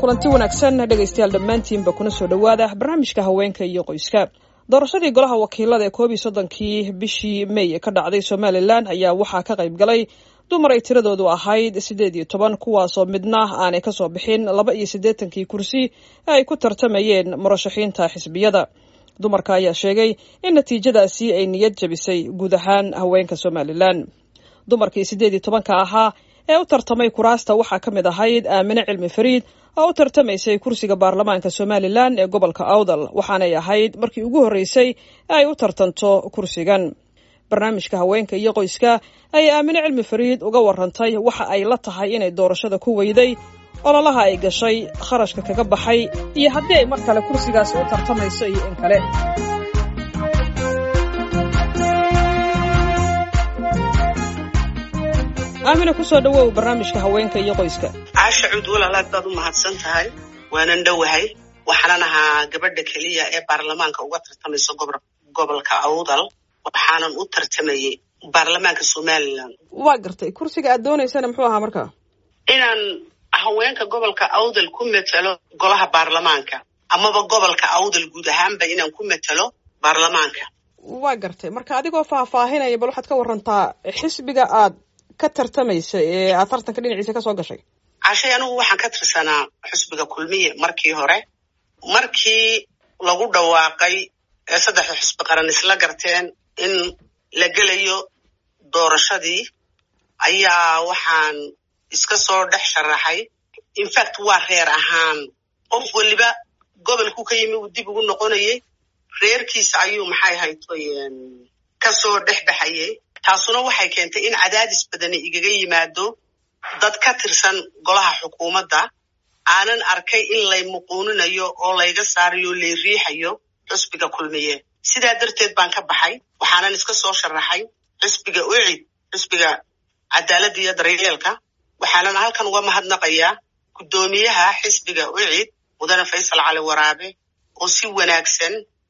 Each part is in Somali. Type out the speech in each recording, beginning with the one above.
kulanti wanaagsan dhegaystayaal dhammaantiinba kuna soo dhowaada barnaamijka haweenka iyo qoyska doorashadii golaha wakiilada ee koob iyo soddonkii bishii may ka dhacday somalilan ayaa waxaa ka qayb galay dumar ay tiradoodu ahayd siddeed iyo toban kuwaasoo midna aanay kasoo bixin laba iyo siddeetankii kursi ee ay ku tartamayeen murashaxiinta xisbiyada dumarka ayaa sheegay in natiijadaasi ay niyad jabisay guud ahaan haweenka somalilan dumarkii siddeed iyo tobanka ahaa ee u tartamay kuraasta waxaa ka mid ahayd aamine cilmi fariid oo u tartamaysay kursiga baarlamaanka somalilan ee gobolka awdal waxaanay ahayd markii ugu horreysay ee ay u tartanto kursigan barnaamijka haweenka iyo qoyska ayay aamine cilmi fariid uga warantay waxa ay la tahay inay doorashada ku weyday ololaha ay gashay kharashka kaga baxay iyo haddii ay mar kale kursigaasi u tartamayso iyo in kale aamina kusoo dhawow barnaamijka haweenka iyo qoyska caasha cuud walaalaad baad u mahadsan tahay waanan dhowahay waxaanan ahaa gabadha keliya ee baarlamaanka uga tartamaysa gobolka awdal waxaanan u tartamayey baarlamaanka somalilan waa gartay kursiga aad doonaysana muxuu ahaa markaa inaan haweenka gobolka awdal ku metelo golaha baarlamaanka amaba gobolka awdal guud ahaanba inaan ku metelo baarlamaanka waa gartay marka adigoo faahfaahinaya bal waxaad ka warantaa xisbiga aad ka tartamaysa ee aad tartanka dhinaciisa kasoo gashay cashay anigu waxaan ka tirsanaa xusbiga kulmiye markii hore markii lagu dhawaaqay ee saddexda xusbi qaran isla garteen in la gelayo doorashadii ayaa waxaan iska soo dhex sharaxay infact waa reer ahaan qof weliba gobolku ka yimi uu dib ugu noqonayay reerkiisa ayuu maxay haytoy kasoo dhex baxayay taasuna waxay keentay in cadaadis badani igaga yimaado dad ka tirsan golaha xukuumadda aanan arkay in lay muquuninayo oo layga saarayo o lay riixayo xusbiga kulmiye sidaa darteed baan ka baxay waxaanan iska soo sharaxay xusbiga ucid xusbiga cadaaladda iyo daryeelka waxaanan halkan uga mahadnaqayaa guddoomiyaha xisbiga ucid mudane faysal cali waraabe oo si wanaagsan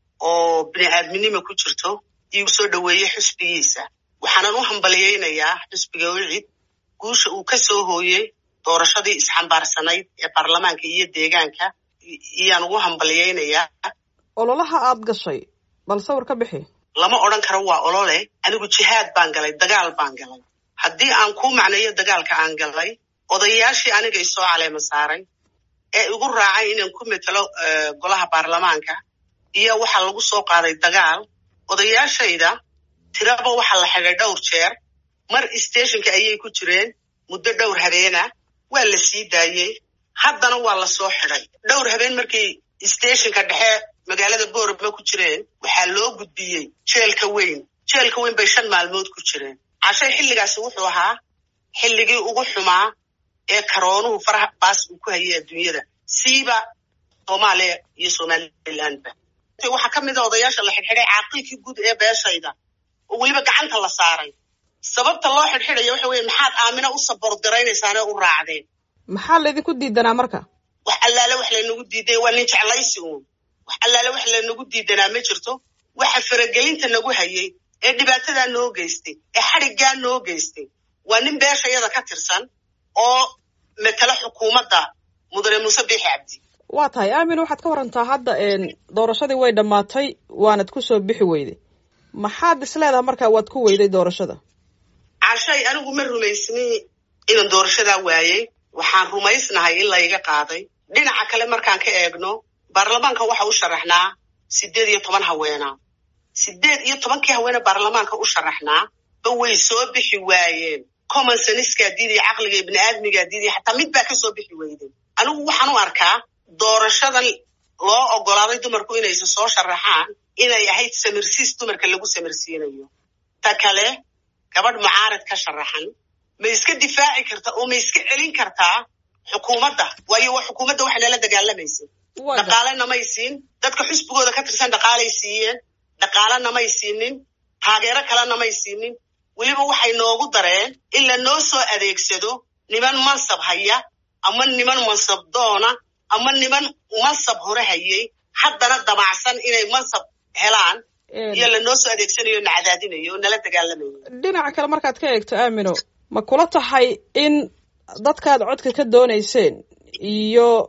oo bini aadminimo ku jirto iigu soo dhoweeyey xusbigiisa waxaanan u hambaliyeynayaa xusbiga ucid guusha uu ka soo hooyey doorashadii isxambaarsanayd ee baarlamaanka iyo deegaanka iyaan ugu hambaliyeynayaa ololaha aad gashay bal sawir ka bixi lama odhan karo waa olole anigu jihaad baan galay dagaal baan galay haddii aan kuu macneeyo dagaalka aan galay odayaashii aniga isoo caleema saaray ee igu raacay inaan ku metelo golaha baarlamaanka iyo waxaa lagu soo qaaday dagaal odayaashayda tiraba waxaa la xidhay dhowr jeer mar stationka ayay ku jireen muddo dhowr habeena waa la sii daayey haddana waa la soo xidhay dhowr habeen markay stationka dhexe magaalada boorama ku jireen waxaa loo gudbiyey jeelka weyn jeelka weyn bay shan maalmood ku jireen cashay xilligaasi wuxuu ahaa xilligii ugu xumaa ee karoonuhu faraha baas uu ku hayay adduunyada siiba soomaaliya iyo somalilandba waxaa ka mid a odayaasha la xidhxidhay caaqilkii guud ee beeshayda oo weliba gacanta la saaray sababta loo xidhxidhaya waxa weye maxaad aamina u saboorgaraynaysaanee u raacdeen maxaa laydinku diidanaa marka wax allaale wax laynagu diiday waa nin jeclaysi uun wax allaale wax laynagu diidanaa ma jirto waxa faragelinta nagu hayay ee dhibaatadaa noo geystay ee xadhiggaa noo geystay waa nin beeshayada ka tirsan oo metelo xukuumadda mudane muuse biixi cabdi waa tahay aamin waxaad ka warantaa hadda doorashadii way dhammaatay waanad ku soo bixi weyday maxaad is leedaha markaa waad ku weyday doorashada cashay anigu ma rumaysni inaan doorashadaa waayey waxaan rumaysnahay in layga qaaday dhinaca kale markaan ka eegno baarlamaanka waxa u sharaxnaa siddeed iyo toban haweena siddeed iyo tobankii haweene baarlamaanka u sharaxnaa ba way soo bixi waayeen common seniskaa diidaya caqliga ibni aadmigaa diidaya xataa mid baa ka soo bixi weyday anigu waxaan u arkaa doorashadan loo ogolaaday dumarku inaysa soo sharaxaan inay ahayd samirsiis dumarka lagu samirsiinayo ta kale gabadh mucaarad ka sharaxan ma iska difaaci karta oo ma iska celin kartaa xukuumadda waayo waa xukuumadda waxa nala dagaalamaysa dhaqaale namay siin dadka xusbigooda ka tirsan dhaqaalay siiyeen dhaqaale namay siinin taageero kale namay siinin weliba waxay noogu dareen in la noo soo adeegsado niman mansab haya ama niman mansab doona ama niman mansab hore hayay haddana damacsan inay mansab helaan iyo lanoo soo adeegsanayo na cadaadinayo oo nala dagaalamayo dhinaca kale markaad ka eegto aamino ma kula tahay in dadkaad codka ka doonayseen iyo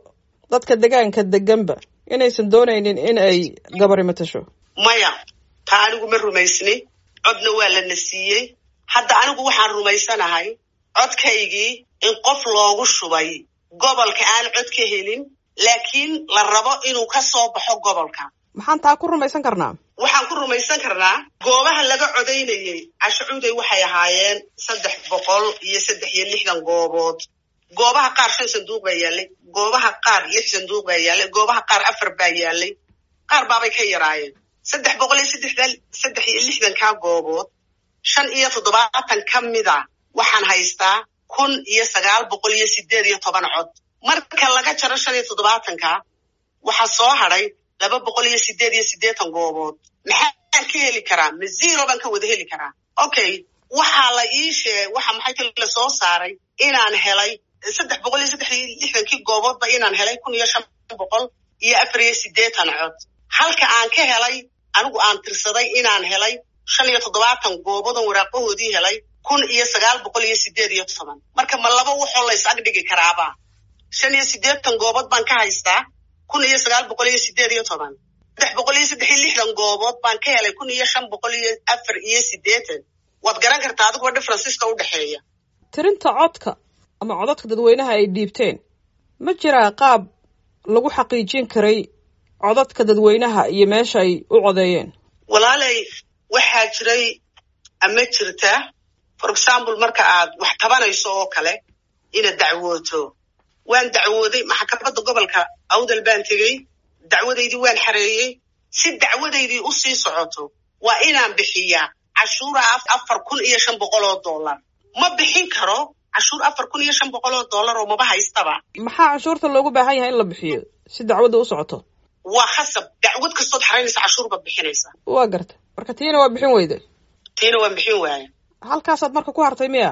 dadka degaanka deganba inaysan doonaynin in ay gabari matasho maya taa anigu ma rumaysni codna waa lana siiyey hadda anigu waxaan rumaysanahay codkaygii in qof loogu shubay gobolka aan cod ka helin laakiin la rabo inuu ka soo baxo gobolka maxaan taa ku rumaysan karnaa waxaan ku rumaysan karnaa goobaha laga codaynayey cashacuuday waxay ahaayeen saddex boqol iyo saddex iyo lixdan goobood goobaha qaar shan sanduuq baa yaallay goobaha qaar lix sanduuq baa yaallay goobaha qaar afar baa yaallay qaar baabay ka yaraayeen saddex boqol iyo saddexdan saddex iyo lixdankaa goobood shan iyo toddobaatan ka mida waxaan haystaa kun iyo sagaal boqol iyo sideed iyo toban cod marka laga jaro shan iyo toddobaatanka waxaa soo hadhay laba boqol iyo sideed iyo siddeetan goobood maxaan ka heli karaa ma zero baan ka wada heli karaa okay waxaa la ii sheeg waxa maxay ta la soo saaray inaan helay saddex boqol iyo saddex iyo lixdankii gooboodba inaan helay kun iyo shan boqol iyo afar iyo siddeetan cod halka aan ka helay anigu aan tirsaday inaan helay shan iyo toddobaatan gooboodon waraaqahoodii helay kun iyo sagaal boqol iyo sideed iyo toban marka ma laba waxoo lays ag dhigi karaaba shan iyo siddeetan goobood baan ka haystaa kun iyo sagaal boqol iyo sideed iyo toban saddex boqol iyo saddex iyo lixdan goobood baan ka helay kun iyo shan boqol iyo afar iyo siddeetan waad garan kartaa adiguba differenceska u dhexeeya tirinta codka ama codadka dadweynaha ay dhiibteen ma jiraa qaab lagu xaqiijin karay codadka dadweynaha iyo meesha ay u codeeyeen walaalay waxaa jiray ama jirta for example marka aad wax tabanayso oo kale inaad dacwooto waan dacwooday maxkamadda gobolka awdal baan tegey dacwadaydii waan xareeyey si dacwadaydii u sii socoto waa inaan bixiyaa cashuura afar kun iyo shan boqol oo dollar ma bixin karo cashuur afar kun iyo shan boqol oo dollar oo maba haystaba maxaa cashuurta loogu baahan yahay in la bixiyo si dacwadda u socoto waa khasab dacwad kastood xaraynaysa cashuur baad bixinaysaa waa garta marka tiina waa bixin weyday tiina waan bixin waaya halkaasaad marka ku hartay miya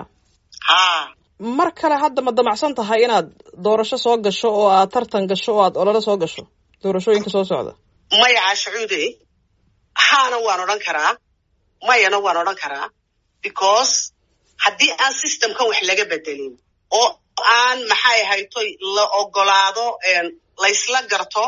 haa mar kale hadda ma damacsan tahay inaad doorasho soo gasho oo aad tartan gasho oo aad olole soo gasho doorashooyinka soo socda maya caashacuude haana waan odhan karaa mayana waan odhan karaa because haddii aan systemkan wax laga bedelin oo aan maxay ahaytoy la ogolaado laysla garto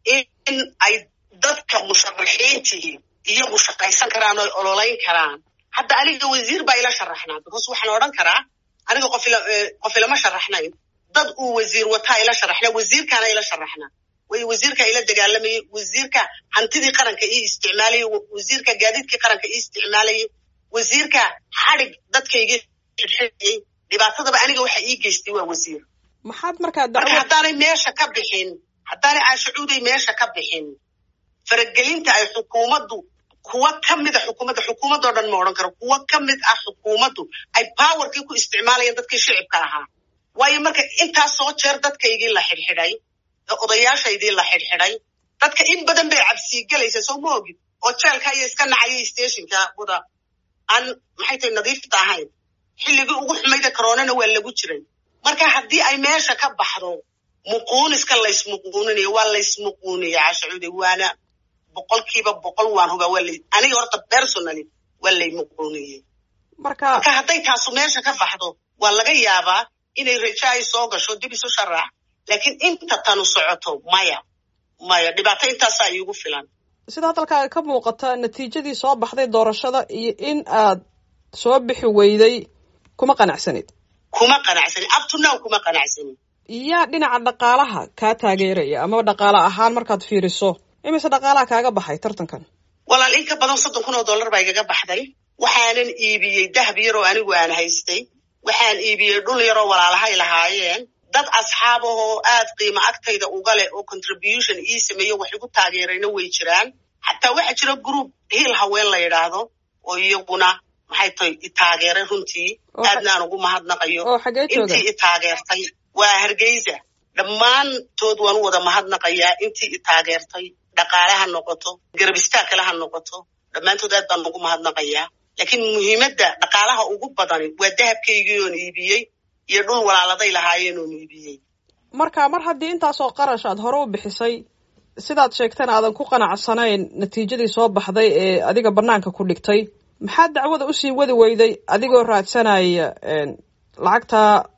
in ay dadka musharaxiintii iyagu shaqaysan karaan oo ololayn karaan hadda aniga wasiir baa ila sharaxnaa because waxaan odhan karaa aniga qof qof ilama sharaxnayn dad uu wasiir wataa ila sharaxna wasiirkaana ila sharaxna way wasiirka ila dagaalamayay wasiirka hantidii qaranka ii isticmaalayay wasiirka gaadiidkii qaranka ii isticmaalayay wasiirka xadhig dadkayga xidxidhayay dhibaatadaba aniga waxa ii geystay waa wasiir maxaad markaa marka haddaanay meesha ka bixin haddaanay caashacuuday meesha ka bixin faragelinta ay xukuumaddu kuwa ka mid a xukuumadda xukuumaddoo dhan ma odhan karo kuwa ka mid ah xukuumaddu ay powerkii ku isticmaalayeen dadkii shicibka ahaa waayo marka intaas soo jeer dadkaygii la xidhxidhay odayaashaydii la xidhxidhay dadka in badan bay cabsii gelaysa soo ma ogid oo jeelka iyo iska nacayay stationka wada aan maxay tahay nadiifta ahayn xilligii ugu xumayda karoonana waa lagu jiray marka haddii ay meesha ka baxdo muquuniska laysmuquuninayo waa laysmuquuniya cashacuude waana boqolkiiba boqol waan hubaa waa la aniga horta personally waa lay muquuniyey marka marka hadday taasu meesha ka baxdo waa laga yaabaa inay rajo ay soo gasho dib isu sharax laakiin inta tanu socoto maya maya dhibaato intaasaa iigu filan sida hadalkaaga ka muuqata natiijadii soo baxday doorashada iyo in aad soo bixi weyday kuma qanacsanid kuma qanacsanin abtunow kuma qanacsanin yaa dhinaca dhaqaalaha kaa taageeraya amaba dhaqaale ahaan markaad fiiriso imise dhaqaalaha kaaga baxay tartankan walaal in ka badan soddon kun oo dollar baa igaga baxday waxaanan iibiyey dahab yaroo anigu aan haystay waxaan iibiyey dhul yaroo walaalahay lahaayeen dad asxaab ahoo aad qiimo agtayda uga leh oo contribution ii sameeyo wax igu taageerayna way jiraan xataa waxaa jira group hiil haween la yidhaahdo oo iyaguna maxay tahay i taageeray runtii aadna aan ugu mahadnaqayo oo xagee jooga intii i taageertay waa hargeysa dhammaantood waan u wada mahadnaqayaa intii i taageertay dhaqaale ha noqoto garab istaag kale ha noqoto dhammaantood aad baan ugu mahadnaqayaa laakiin muhiimadda dhaqaalaha ugu badani waa dahabkaygii oon iibiyey iyo dhul walaaladay lahaayeen oon iibiyey marka mar haddii intaasoo qarash aad hore u bixisay sidaad sheegtana aadan ku qanacsanayn natiijadii soo baxday ee adiga banaanka ku dhigtay maxaad dacwada usii wadi weyday adigoo raadsanaya lacagtaa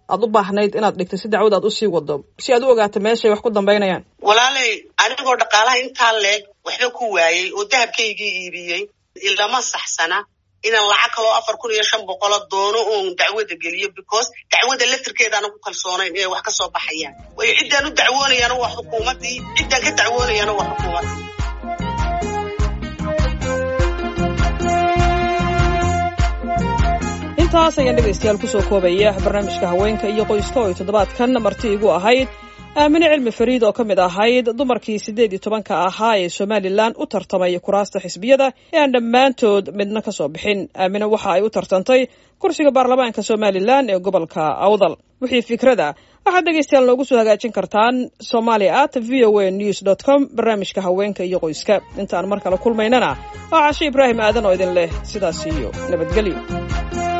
aad u baahnayd inaad dhigto si dacwad aad usii wado si aad u ogaato meeshay wax ku dambaynayaan walaalay anigoo dhaqaalaha intaa leeg waxba ku waayey oo dahabkaygii iibiyey ilama saxsana inaan lacag kaloo afar kun iyo shan boqolo doono oon dacwada geliyo because dacwada laftirkeedaana ku kalsoonayn inay wax ka soo baxayaan waayo ciddaan u dacwoonayaana waa xukuumaddii ciddaan ka dacwoonayaana waa xukuumaddii intaas ayaan dhegaystayaal kusoo koobaya barnaamijka haweenka iyo qoyska oo ay toddobaadkan marti igu ahayd aamine cilmi fariid oo ka mid ahayd dumarkii siddeed iyo tobanka ahaa ee somalilan u tartamay kuraasta xisbiyada ee aan dhammaantood midna ka soo bixin aamine waxa ay u tartantay kursiga baarlamaanka somalilan ee gobolka awdal wixii fikrada waxaad dhegaystayaal noogu soo hagaajin kartaan somalia at v o a news dot com barnaamijka haweenka iyo qoyska intaan mar kale kulmaynana waa cashe ibraahim aadan oo idin leh sidaas iyo nabadgelyo